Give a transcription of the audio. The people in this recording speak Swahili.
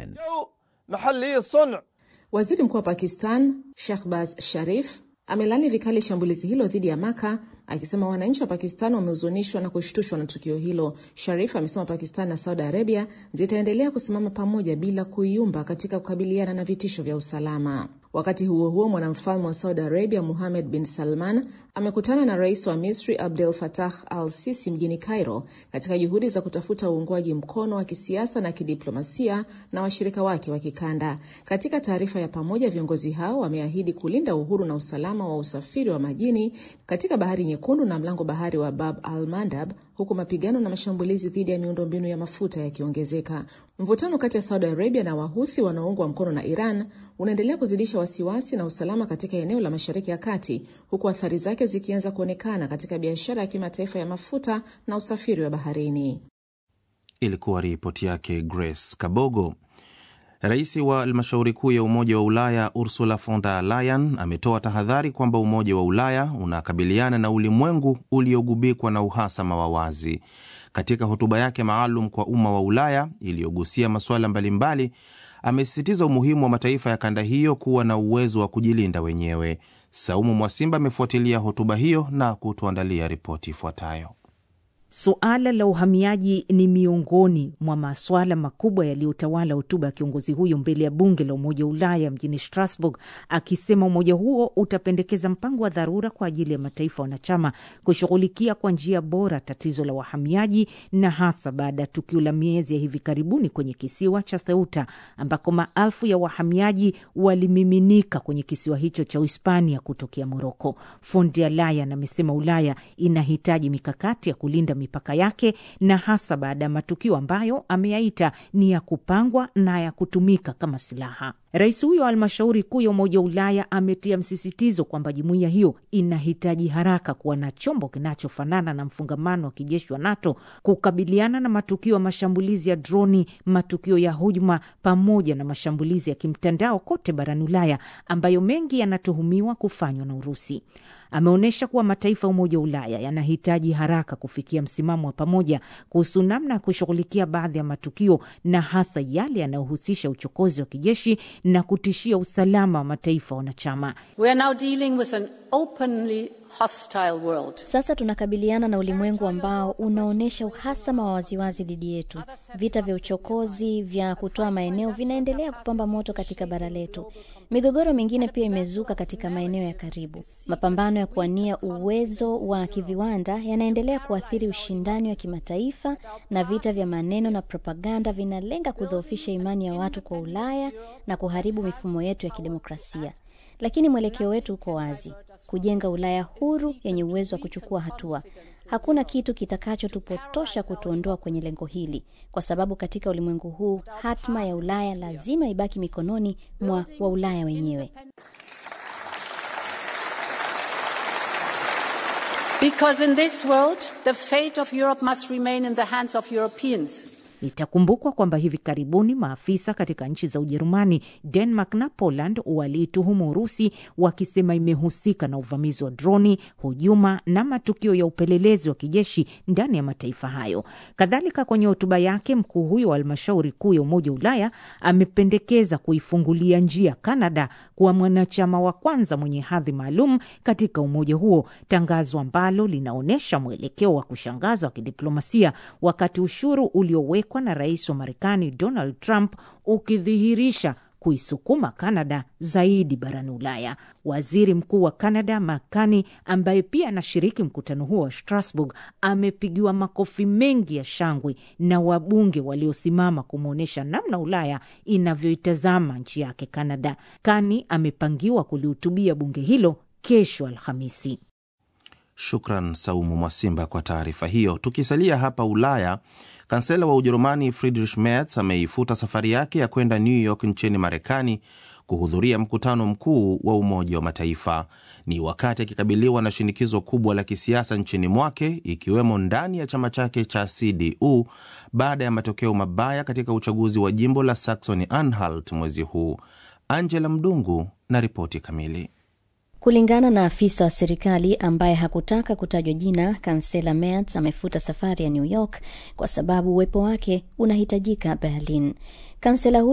Yemen. Waziri mkuu wa Pakistan Shahbaz Sharif amelani vikali shambulizi hilo dhidi ya Maka akisema wananchi wa Pakistan wamehuzunishwa na kushtushwa na tukio hilo. Sharif amesema Pakistan na Saudi Arabia zitaendelea kusimama pamoja bila kuyumba katika kukabiliana na vitisho vya usalama. Wakati huo huo, mwanamfalme wa Saudi Arabia Muhamed bin Salman amekutana na rais wa Misri Abdel Fattah al Sisi mjini Cairo katika juhudi za kutafuta uungwaji mkono wa kisiasa na kidiplomasia na washirika wake wa kikanda. Katika taarifa ya pamoja, viongozi hao wameahidi kulinda uhuru na usalama wa usafiri wa majini katika Bahari Nyekundu na mlango bahari wa Bab al Mandab, huku mapigano na mashambulizi dhidi ya miundombinu ya mafuta yakiongezeka. Mvutano kati ya Saudi Arabia na Wahuthi wanaoungwa mkono na Iran unaendelea kuzidisha wasiwasi na usalama katika eneo la Mashariki ya Kati, huku athari zake zikianza kuonekana katika biashara ya kimataifa ya mafuta na usafiri wa baharini. Ilikuwa ripoti yake Grace Kabogo. Rais wa halmashauri kuu ya Umoja wa Ulaya Ursula von der Leyen ametoa tahadhari kwamba Umoja wa Ulaya unakabiliana na ulimwengu uliogubikwa na uhasama wa wazi. Katika hotuba yake maalum kwa umma wa Ulaya iliyogusia masuala mbalimbali, amesisitiza umuhimu wa mataifa ya kanda hiyo kuwa na uwezo wa kujilinda wenyewe. Saumu Mwasimba amefuatilia hotuba hiyo na kutuandalia ripoti ifuatayo. Suala la uhamiaji ni miongoni mwa masuala makubwa yaliyotawala hotuba ya kiongozi huyo mbele ya bunge la Umoja wa Ulaya mjini Strasbourg, akisema umoja huo utapendekeza mpango wa dharura kwa ajili ya mataifa wanachama kushughulikia kwa njia bora tatizo la wahamiaji, na hasa baada ya tukio la miezi ya hivi karibuni kwenye kisiwa cha Ceuta ambako maelfu ya wahamiaji walimiminika kwenye kisiwa hicho cha Uhispania kutokea Moroko. Von der Leyen amesema Ulaya inahitaji mikakati ya kulinda mipaka yake na hasa baada ya matukio ambayo ameyaita ni ya kupangwa na ya kutumika kama silaha. Rais huyo wa halmashauri kuu ya Umoja wa Ulaya ametia msisitizo kwamba jumuiya hiyo inahitaji haraka kuwa na chombo kinachofanana na mfungamano wa kijeshi wa NATO kukabiliana na matukio ya mashambulizi ya droni, matukio ya hujuma, pamoja na mashambulizi ya kimtandao kote barani Ulaya ambayo mengi yanatuhumiwa kufanywa na Urusi. Ameonyesha kuwa mataifa ya Umoja wa Ulaya yanahitaji haraka kufikia msimamo wa pamoja kuhusu namna ya kushughulikia baadhi ya matukio na hasa yale yanayohusisha uchokozi wa kijeshi na kutishia usalama wa mataifa wanachama. We are now dealing with an openly hostile world. Sasa tunakabiliana na ulimwengu ambao unaonyesha uhasama wa waziwazi dhidi yetu. Vita vya uchokozi vya kutoa maeneo vinaendelea kupamba moto katika bara letu. Migogoro mingine pia imezuka katika maeneo ya karibu. Mapambano ya kuwania uwezo wa kiviwanda yanaendelea kuathiri ushindani wa kimataifa, na vita vya maneno na propaganda vinalenga kudhoofisha imani ya watu kwa Ulaya na kuharibu mifumo yetu ya kidemokrasia. Lakini mwelekeo wetu uko wazi: kujenga Ulaya huru yenye uwezo wa kuchukua hatua. Hakuna kitu kitakachotupotosha kutuondoa kwenye lengo hili, kwa sababu katika ulimwengu huu hatma ya Ulaya lazima ibaki mikononi mwa Waulaya wenyewe. Because in this world, the fate of Europe must remain in the hands of Europeans. Itakumbukwa kwamba hivi karibuni maafisa katika nchi za Ujerumani, Denmark na Poland waliituhumu Urusi wakisema imehusika na uvamizi wa droni, hujuma na matukio ya upelelezi wa kijeshi ndani ya mataifa hayo. Kadhalika, kwenye hotuba yake, mkuu huyo wa halmashauri kuu ya Umoja wa Ulaya amependekeza kuifungulia njia Kanada kuwa mwanachama wa kwanza mwenye hadhi maalum katika umoja huo, tangazo ambalo linaonyesha mwelekeo wa kushangaza wa kidiplomasia wakati ushuru uliowekwa na rais wa Marekani Donald Trump ukidhihirisha kuisukuma Kanada zaidi barani Ulaya. Waziri mkuu wa Kanada Makani, ambaye pia anashiriki mkutano huo wa Strasbourg, amepigiwa makofi mengi ya shangwe na wabunge waliosimama kumwonyesha namna Ulaya inavyoitazama nchi yake Kanada. Kani amepangiwa kulihutubia bunge hilo kesho Alhamisi. Shukran Saumu Mwasimba kwa taarifa hiyo. Tukisalia hapa Ulaya, kansela wa Ujerumani Friedrich Merz ameifuta safari yake ya kwenda New York nchini Marekani kuhudhuria mkutano mkuu wa Umoja wa Mataifa. Ni wakati akikabiliwa na shinikizo kubwa la kisiasa nchini mwake, ikiwemo ndani ya chama chake cha CDU baada ya matokeo mabaya katika uchaguzi wa jimbo la Saxony Anhalt mwezi huu. Angela Mdungu na ripoti kamili. Kulingana na afisa wa serikali ambaye hakutaka kutajwa jina, kansela Merz amefuta safari ya New York kwa sababu uwepo wake unahitajika Berlin. Kansela